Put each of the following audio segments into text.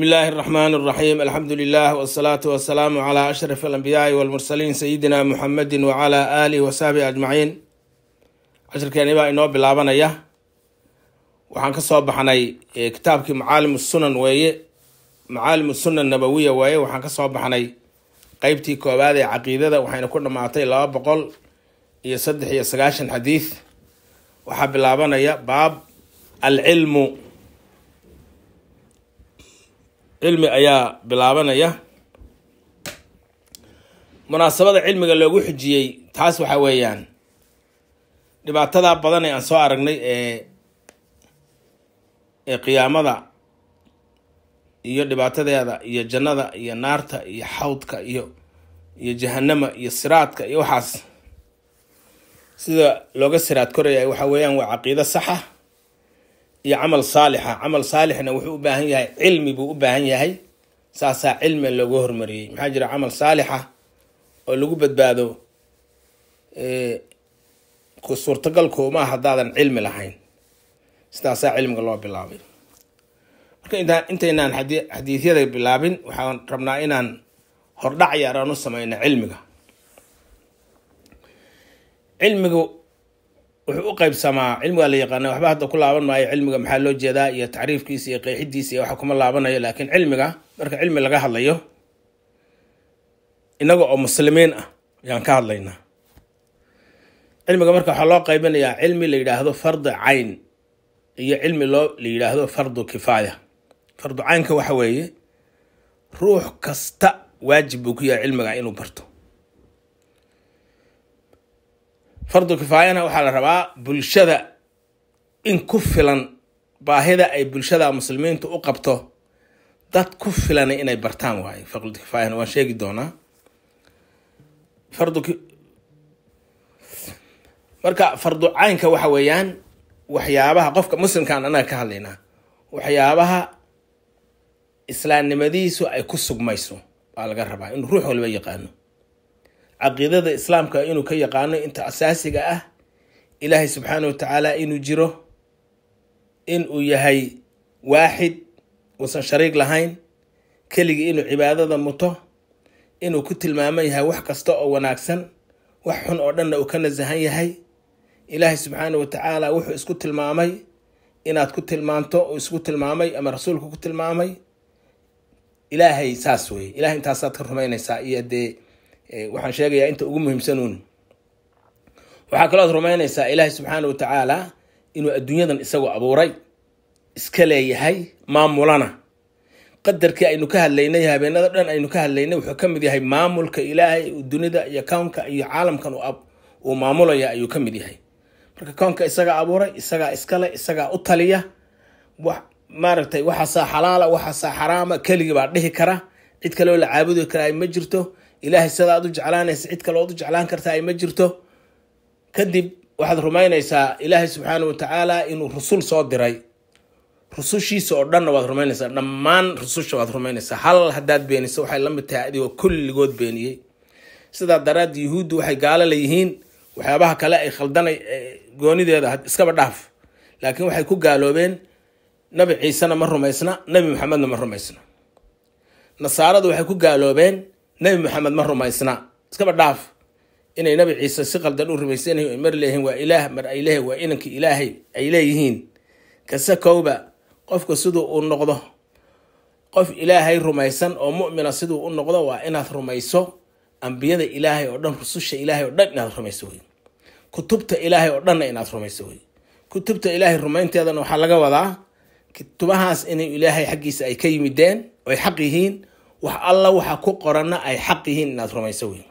بسم الله الرحمن الرحيم الحمد لله والصلاة والسلام على أشرف الأنبياء والمرسلين سيدنا محمد وعلى آله وصحبه أجمعين cashirkeeni baa inoo bilaabanaya waxaan ka soo baxnay kitaabkii macaalim sunan weeye macaalim sunan nabawiya weeye waxaan ka soo baxnay qeybtii koowaad ee caqiidada waxayna ku dhammaatay laba boqol iyo saddex iyo sagaashan xadiid waxaa bilaabanaya baab alcilmu cilmi ayaa bilaabanaya munaasabada cilmiga loogu xujiyey taas waxa weeyaan dhibaatada badan ee aan soo aragnay ee ee qiyaamada iyo dhibaatadeeda iyo jannada iyo naarta iyo xawdka iyo iyo jahanama iyo siraadka iyo waxaas sida looga siraad koraya waxa weeyaan waa caqiido saxa iyo camal saalixa camal saalixna wuxuu u baahan yahay cilmi buu u baahan yahay saasaa cilmi loogu hormariyey maxaa jira camal saalixa oo lagu badbaado suurtagalkuuma haddaadan cilmi lahayn sidaasaa cilmiga loo bilaabay marka intaa intaynaan xadi xadiidyada bilaabin waxaan rabnaa inaan hordhac yaraan u sameyno cilmiga cilmigu wuxuu u qeybsamaa cilmigaa la yaqaana waxba hadda ku laaban maayo cilmiga maxaa loo jeedaa iyo tacriifkiisa iyo qeexidiisa iyo waxa kuma laabanayo laakiin cilmiga marka cilmi laga hadlayo inaga oo muslimiin ah ayaan ka hadlaynaa cilmiga marka waxaa loo qaybinayaa cilmi la yidhaahdo fardu cayn iyo cilmi loo la yidhaahdo fardu kifaaya fardu caynka waxa weeye ruux kasta waajib buu ku yahay cilmiga inuu barto fardu kifaayana waxaa la rabaa bulshada in ku filan baahida ay bulshada muslimiintu u qabto dad ku filan inay bartaan waayo fardu kifaayana waan sheegi doonaa fardu marka fardu caynka waxa weeyaan waxyaabaha qofka muslimkaan anaga ka hadlaynaa waxyaabaha islaamnimadiisu ay ku sugmayso baa laga rabaa inuu ruux waliba yaqaano caqiidada islaamka inuu ka yaqaano inta asaasiga ah ilaahay subxaana wa tacaala inuu jiro in uu yahay waaxid uusan shariig lahayn keligii inuu cibaadada muto inuu ku tilmaaman yahay wax kasta oo wanaagsan wax xun oo dhanna uu ka nasahan yahay ilaahay subxaana wa tacaala wuxuu isku tilmaamay inaad ku tilmaanto uu isku tilmaamay ama rasuulku ku tilmaamay ilaahay saas weye ilahay intaasaad ka rumaynaysaa iyo dee waxaan sheegayaa inta ugu muhiimsanuun waxaa kalooad rumaynaysaa ilaahay subxaana wa tacaala inuu adduunyadan isagoo abuuray iska leeyahay maamulana qadarkii aynu ka hadlaynay habeenada dhan aynu ka hadlaynay wuxuu ka mid yahay maamulka ilaahay dunida iyo kownka iyo caalamkan uu maamulaya ayuu ka mid yahay marka kownka isagaa abuuray isagaa iskale isagaa u taliya maaragtay waxaasaa xalaala waxaasaa xaraama keligii baa dhihi kara cid kaleo la caabudi karaa ma jirto ilaahay sidaad u jeclaanaysa cid kale ood u jeclaan kartaa ma jirto kadib waxaad rumaynaysaa ilaahay subxaana wa tacaala inuu rusul soo diray rusushiisa oo dhanna waad rumaynaysaa dhammaan rususha waad rumaynaysaa hal haddaad beeniso waxay la mid tahay adigoo kulligood beeniyey sidaa daraad yuhuuddu waxay gaalo leeyihiin waxyaabaha kale ay khaldanay goonideeda iskaba dhaaf laakiin waxay ku gaaloobeen nabi ciisena ma rumaysna nabi maxamedna ma rumaysna nasaaradu waxay ku gaaloobeen nabi maxamed ma rumaysna iskaba dhaaf inay nabi ciise si qaldan u rumaysanyihin mar leeyihiin waa ilaah mar ay leeyihin waa inanka ilaahay ay leeyihiin kase kowba qofka siduu uu noqdo qof ilaahay rumaysan oo mu'mina siduu u noqdo waa inaad rumayso ambiyada ilaahay oo dhan rususha ilaahay oo dhan inaad rumayso wey kutubta ilaahay oo dhanna inaad rumayso wey kutubta ilaahay rumaynteedana waxaa laga wadaa kutubahaas inay ilaahay xaggiisa ay ka yimideen oo ay xaq yihiin wax alla waxa ku qoranna ay xaq yihiin inaad rumayso wey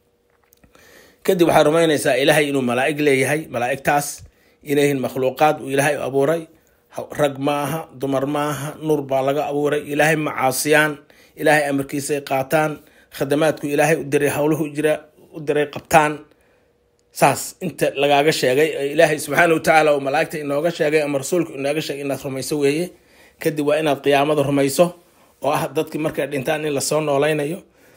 kadib waxaad rumaynaysaa ilaahay inuu malaa'ig leeyahay malaa'igtaas inayyihiin makhluuqaad uu ilaahay abuuray rag ma aha dumar ma aha nuur baa laga abuuray ilaahay ma caasiyaan ilaahay amarkiisay qaataan khadamaadku ilaahay u diray howluhu jira u diray qabtaan saas inta lagaaga sheegay ilaahay subxaana wa tacaala oo malaa'igta inooga sheegay ama rasuulku inooga sheegay inaad rumayso weeye kadib waa inaad qiyaamada rumayso oo ah dadkii markay dhintaan in lasoo nooleynayo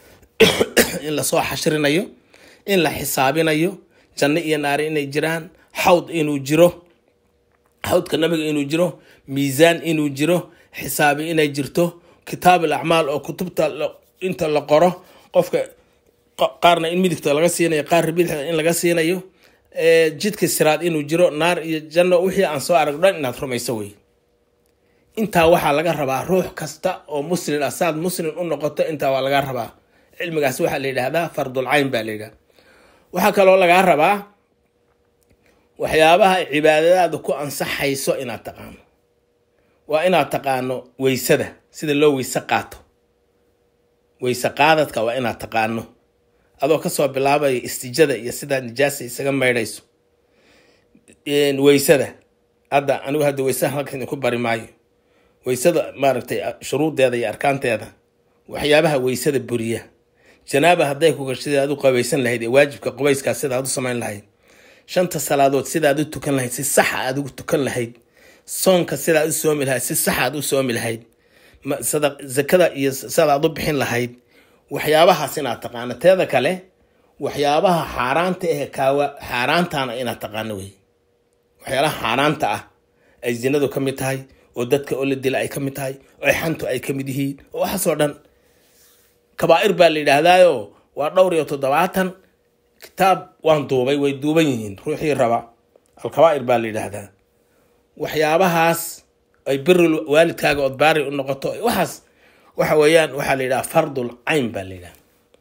in lasoo xashrinayo in la xisaabinayo janno iyo naari inay jiraan xawd inuu jiro xawdka nabiga inuu jiro miisaan inuu jiro xisaabi inay jirto kitaab alacmaal oo kutubta inta la qoro qofka qaarna in midigta laga siinayo qaarna bidixda in laga siinayo jidka siraad inuu jiro naar iyo janno wixii aan soo arag dhan inaad rumayso wey intaa waxaa laga rabaa ruux kasta oo muslin ah saad muslin u noqoto intaa waa laga rabaa cilmigaas waxaa la yidhaahdaa fardul cayn baa la yidhahda waxaa kaloo lagaa rabaa waxyaabaha cibaadadaada ku ansaxayso inaad taqaano waa inaad taqaano weysada sida loo weyse qaato weyse qaadadka waa inaad taqaano adoo kasoo bilaabaya istijada iyo sidaa nijaasa isaga maydhayso weysada hadda anigu hadda weysaha halkan idinku bari maayo weysada maaragtay shuruudeeda iyo arkaanteeda waxyaabaha weysada buriya janaaba hadday ku gasho sidaad u qabaysan lahayd ee waajibka qubayskaa sidaad u samayn lahayd shanta salaadood sidaad u tukan lahayd si saxa aad ugu tukan lahayd soonka sidaad u soomi lahayd si sax aad u soomi lahayd zakada iyo sidaad u bixin lahayd waxyaabahaas inaad taqaano teeda kale waxyaabaha xaaraanta eh kaawa xaaraantana inaad taqaano wey waxyaalaha xaaraanta ah ay zinadu ka mid tahay oo dadka oo la dila ay ka mid tahay oo xantu ay ka mid yihiin oo waxaasoo dhan kabaa'ir baa la yidhaahdaayo waa dhowr iyo toddobaatan kitaab waan duubay way duuban yihiin ruuxii raba alkabaa'ir baa la yidhaahdaa waxyaabahaas ay biri waalidkaaga ood baari u noqoto waxaas waxa weeyaan waxaa la yidhaha fardul cayn baa la yidhaha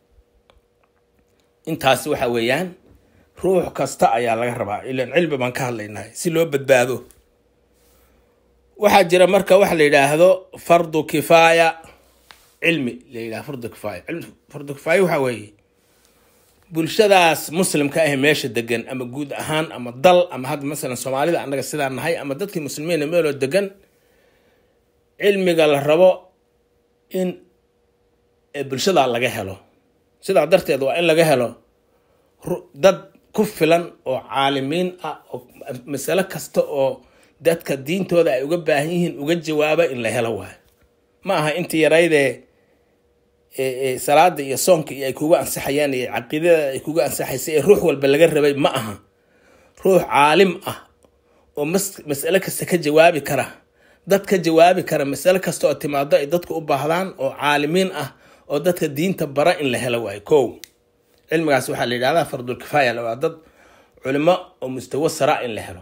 intaasi waxa weeyaan ruux kasta ayaa laga rabaa ilan cilmi baan ka hadlaynahay si loo badbaado waxaa jira marka waxa la yidhaahdo fardu kifaaya cilmi la yidhaha fardu kifaaya fardu kifaaya waxa weeye bulshadaas muslimka ah meesha degan ama guud ahaan ama dal ama hadda masalan soomaalida annaga sidaa nahay ama dadkii muslimiina meeloo degan cilmiga la rabo in bulshada laga helo sidaa darteed waa in laga helo dad ku filan oo caalimiin ah oo masalo kasta oo dadka diintooda ay uga baahan yihiin uga jawaaba in la helo waayo ma aha intii yaraydee salaada iyo soonka iyo ay kuga ansaxayaan iyo caqiidada ay kuga ansaxaysa ee ruux walba laga rabay ma aha ruux caalim ah oo mas masalo kasta ka jawaabi kara dad ka jawaabi kara masalo kasta oo timaado ay dadku u baahdaan oo caalimiin ah oo dadka diinta bara in la helo waayo kow cilmigaas waxaa la yidhahdaa fardul kifaaya waa dad culimo oo mustawo sara in la helo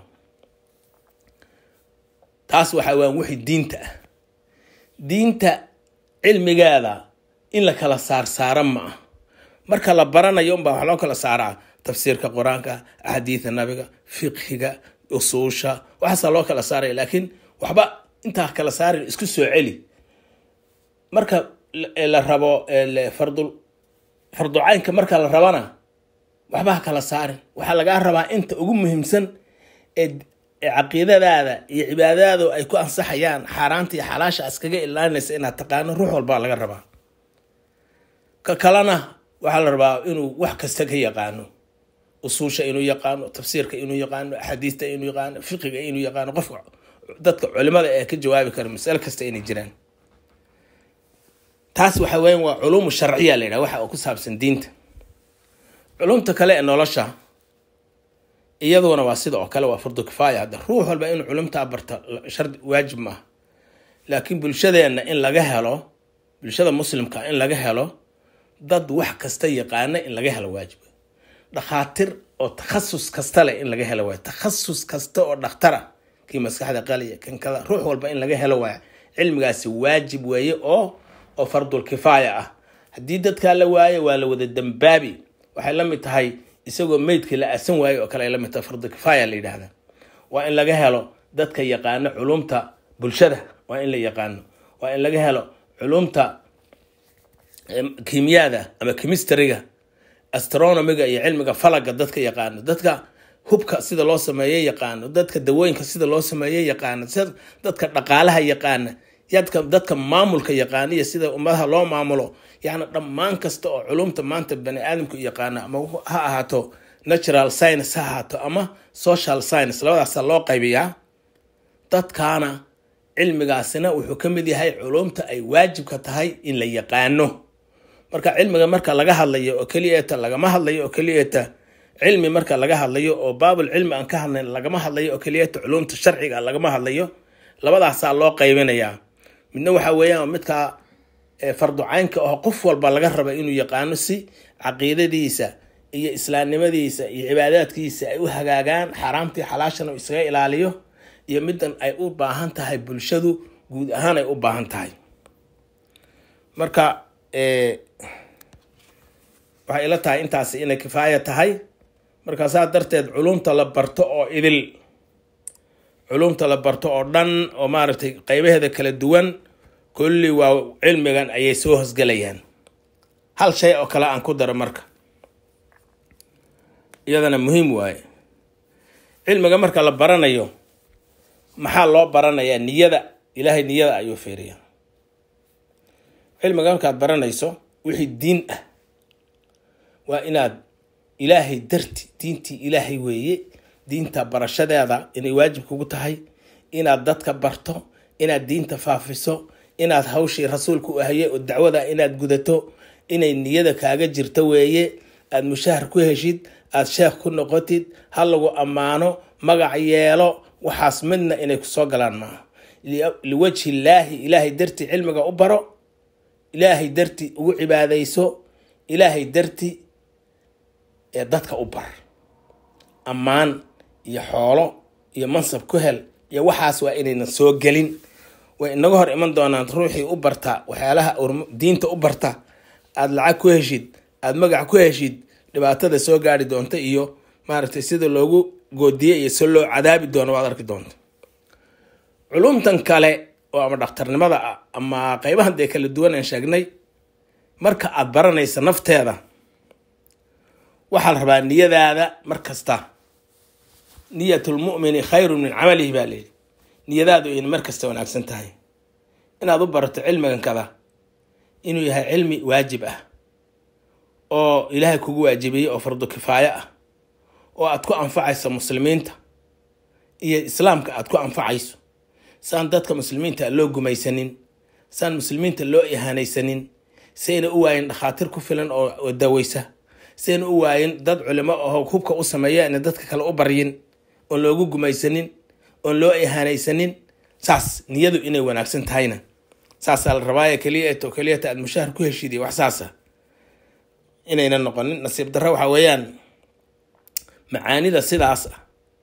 taas waxa waan wixii diinta ah diinta cilmigeeda in la kala saarsaara ma ah marka la baranayo unbaa wax loo kala saaraa tafsiirka qur-aanka axaadiida nabiga fiqhiga usuusha waxaasaa loo kala saaraya laakiin waxba intaa kala saarin isku soo celi marka la rabo fardul farducaynka marka la rabana waxba ha kala saarin waxaa lagaa rabaa inta ugu muhiimsan ee caqiidadaada iyo cibaadadaadu ay ku ansaxayaan xaaraanta iyo xalaasha askaga ilaalinaysa inaad taqaano ruux walbaa laga rabaa ka kalena waxaa la rabaa inuu wax kasta ka yaqaano usuusha inuu yaqaano tafsiirka inuu yaqaano axaadiista inuu yaqaano fiqiga inuu yaqaano qofka dadka culimada ee ka jawaabi kara masalo kasta inay jiraan taas waxa weyan waa culuumu sharciya la yidhaha waxa oo ku saabsan diinta culumta kale ee nolosha iyaduna waa sida oo kale waa fardu kifaaya hadda ruux walba inuu culumtaa barta shardi waajib maaha laakiin bulshadeenna in laga helo bulshada muslimka in laga helo dad wax kasta yaqaana in laga helo waajib dhakhaatiir oo takhasus kasta leh in laga helo waay takhasus kasta oo dhakhtara kii maskaxda qaliya kan kada ruux walba in laga helo waaya cilmigaasi waajib weeye oo oo fardul kifaaya ah haddii dadkaa la waayo waa la wada dambaabi waxay la mid tahay isagoo meydkii la aasan waayo oo kale ay la mid tahay fardu kifaaya la yidhaahda waa in laga helo dadka yaqaano culumta bulshada waa in la yaqaano waa in laga helo culumta kimiyada ama chemistryga astronomiga iyo cilmiga falaga dadka yaqaano dadka hubka sida loo sameeye yaqaano dadka dawooyinka sida loo sameeye yaqaano dadka dhaqaalaha yaqaana yadka dadka maamulka yaqaana iyo sida ummadaha loo maamulo yani dhammaan kasta oo culumta maanta bani aadamku yaqaano ama ha ahaato natural science ha ahaato ama social science labadaasa loo qaybiyaa dadkaana cilmigaasina wuxuu ka mid yahay culumta ay waajibka tahay in la yaqaano marka cilmiga marka laga hadlayo oo keliyeeta lagama hadlayo oo keliyeeta cilmi marka laga hadlayo oo baabul cilmi aan ka hadlayn lagama hadlayo oo keliyeeta culumta sharciga lagama hadlayo labadaasaa loo qaybinayaa midna waxa weeyaan midkaa farducaynka oo qof walba laga raba inuu yaqaano si caqiidadiisa iyo islaamnimadiisa iyo cibaadaadkiisa ay u hagaagaan xaaraamtii xalaashana uu isaga ilaaliyo iyo middan ay u baahan tahay bulshadu guud ahaan ay u baahan tahay marka waxay ila tahay intaasi inay kifaaya tahay marka saa darteed culumta la barto oo idil culumta la barto oo dhan oo maaragtay qeybaheeda kala duwan kulli waa cilmigan ayay soo hosgelayaan hal shay oo kale aan ku daro marka iyadana muhiim waaye cilmiga marka la baranayo maxaa loo baranayaa niyada ilaahay niyada ayuu fiiriya cilmiga markaad baranayso wixii diin ah waa inaad ilaahay darti diintii ilaahay weeye diinta barashadeeda inay waajib kugu tahay inaad dadka barto inaad diinta faafiso inaad hawshii rasuulka u ahye oo dacwada inaad gudato inay niyada kaaga jirto weeye aada mushahar ku heshid aada sheekh ku noqotid ha lagu ammaano magac yeelo waxaas midna inay kusoo galaan maaha liwajhi illaahi ilaahay darti cilmiga u baro ilaahay darti ugu cibaadayso ilaahay darti ee dadka u bar ammaan iyo xoolo iyo mansab ku hel iyo waxaas waa inaynan soo gelin way inaga hor iman doonaan ruuxii u barta waxyaalaha diinta u barta aada lacag ku heshid aada magac ku heshid dhibaatada soo gaari doonta iyo maaragtay sida loogu goodiye iyo si loo cadaabi doono waad arki doonta culumtan kale oo ama dhakhtarnimada ah ama qeybahan dee kala duwan aan sheegnay marka aada baranaysa nafteeda waxaa la rabaa niyadaada mar kasta niyatulmu'mini khayrun min camalihi baa layidhi niyadaadu ayna mar kasta wanaagsan tahay inaad u barato cilmigan kada inuu yahay cilmi waajib ah oo ilaahay kugu waajibiyey oo fardu kifaayo ah oo aad ku anfacayso muslimiinta iyo islaamka aad ku anfacayso saan dadka muslimiinta loo gumaysanin saan muslimiinta loo ihaanaysanin sayna u waayin dhakhaatiir ku filan oo daweysa sayna u waayin dad culimo oo hubka u sameeya ina dadka kale u baryin oon loogu gumaysanin oon loo ihaanaysanin saas niyadu inay wanaagsan tahayna saasaa la rabaaye keliyato keliyata aad mushahar ku heshiidiy wax saasa inayna noqonin nasiib darro waxaa weeyaan macaanida sidaas ah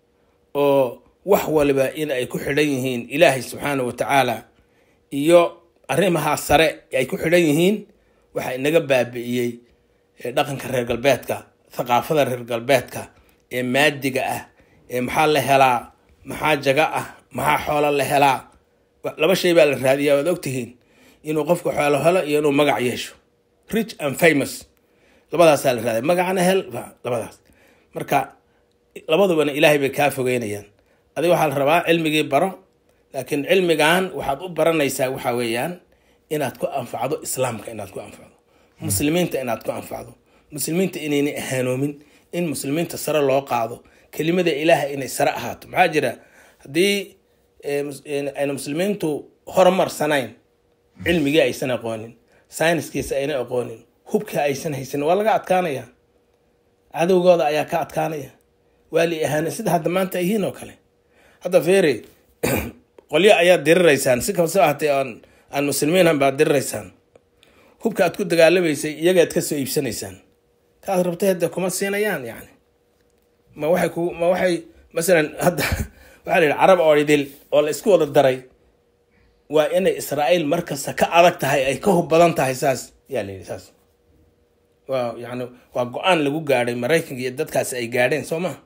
oo wax waliba in ay ku xidhan yihiin ilaahay subxaana wa tacaala iyo arrimahaa sare ay ku xidhan yihiin waxaa inaga baabi'iyey dhaqanka reer galbeedka thaqaafada reer galbeedka ee maadiga ah ee maxaa la helaa maxaa jaga ah maxaa xoolo la helaa laba shay baa la raadiyaa waad ogtihiin inuu qofku xoolo helo iyo inuu magac yeesho rich and famous labadaasaa la raadiya magacana hel labadaas marka labadubana ilaahay bay kaa fogeynayaan adiga waxaa la rabaa cilmigii baro laakiin cilmigan waxaad u baranaysaa waxa weeyaan inaad ku anfacdo islaamka inaad ku anfacdo muslimiinta inaad ku anfacdo muslimiinta inaynay ahaanoomin in muslimiinta sare loo qaado kelimada ilaahay inay sare ahaato maxaa jira haddii ayna muslimiintu horumarsanayn cilmigii aysan aqoonin sayniskiisa ayna aqoonin hubka aysan haysanin waa laga adkaanaya cadowgooda ayaa ka adkaanaya waa la ahaana sida hadda maanta yihiin oo kale hadda feere qolyo ayaad diriraysaan si kasta ahatee aan aan muslimiinhan baad diriraysaan hubka aad ku dagaalamaysay iyagaad kasoo iibsanaysaan kaad rabtay hadda kuma siinayaan yani ma waxay ku ma waxay masalan hadda waxaa la yidhi carab oo idil oo la isku wada daray waa inay israa'iil markasta ka adag tahay ay ka hub badan tahay saas yaa la yidhi saas waa yani waa go-aan lagu gaadhay maraykanka iyo dadkaasi ay gaadheen soo ma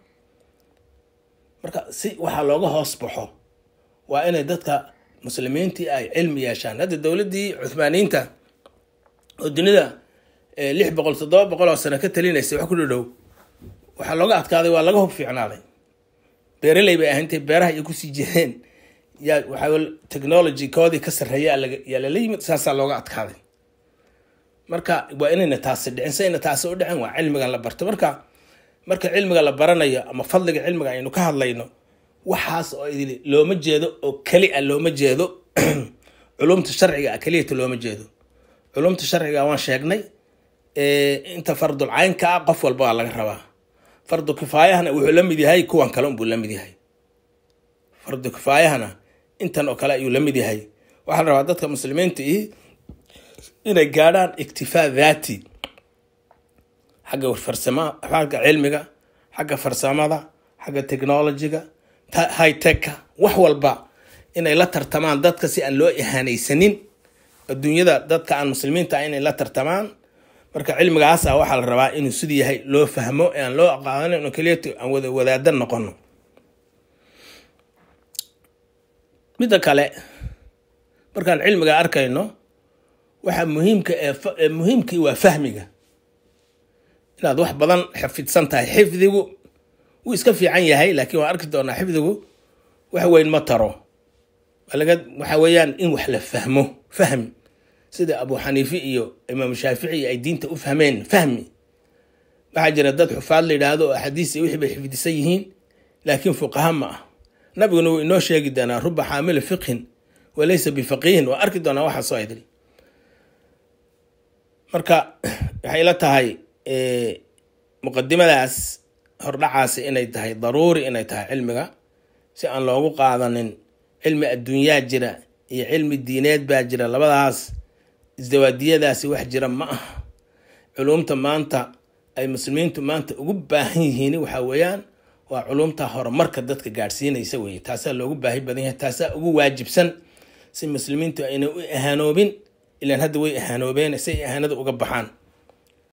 marka si waxaa looga hoos baxo waa inay dadka muslimiintii ay cilmi yeeshaan hadda dowladdii cuhmaaniyiinta oo dunida lix boqol toddoba boqol oo sano ka talinaysay wax ku dhadhow waxaa looga adkaaday waa laga hub fiicnaaday beeraley bay ahayntay beeraha iyo kusii jireen yaa waxaa technology koodii ka sarreeya yaa lala yimid saasaa looga adkaaday marka waa inayna taasi dhicin sayna taasi u dhicin waa cilmigan la barto marka marka cilmiga la baranayo ama fadliga cilmiga aynu ka hadlayno waxaas oo idili looma jeedo oo keli a looma jeedo culumta sharciga a keliyata looma jeedo culumta sharciga waan sheegnay inta fardul caynka ah qof walba waa laga rabaa fardu kifaayahana wuxuu la mid yahay kuwan kale unbuu la mid yahay fardu kifaayahana intan oo kale ayuu la mid yahay waxaa la rabaa dadka muslimiinta ihi inay gaadhaan iktifaa daati xagga farsama xagga cilmiga xagga farsamada xagga technologiga high techka wax walba inay la tartamaan dadka si aan loo ihaanaysanin adduunyada dadka aan muslimiinta ah inay la tartamaan marka cilmigaasa waxaa la rabaa inuu siduu yahay loo fahmo ee aan loo aqaanin oo keliyat aan wada wadaada noqono midda kale markaan cilmiga arkayno waxaa muhiimka ee muhiimkii waa fahmiga inaad wax badan xifidsan tahay xifdigu wuu iska fiican yahay laakiin waan arki doonaa xifdigu wax weyn ma taro laga waxa weeyaan in wax la fahmo fahmi sida abu xaniife iyo imaam shaafici ay diinta u fahmeen fahmi waxaa jira dad xufaad la yidhaahdo oo axaadiis wixii bay xifdisan yihiin laakiin fuqaha ma ah nabiguna wuu inoo sheegi doonaa ruba xaamila fiqhin walaysa bifaqiihin waa arki doonaa waxaa soo idri marka waxay la tahay muqadimadaas hordhacaasi inay tahay daruuri inay tahay cilmiga si aan loogu qaadanin cilmi adduunyaa jira iyo cilmi diineed baa jira labadaas isdawaadiyadaasi wax jira ma ah culumta maanta ay muslimiintu maanta ugu baahan yihiin waxa weeyaan waa culumta horumarka dadka gaadhsiinaysa weye taasaa loogu baahi badan yahay taasaa ugu waajibsan si muslimiintu ayna u ahaanoobin ilaan hadda way ahaanoobeen si ay ahaanada uga baxaan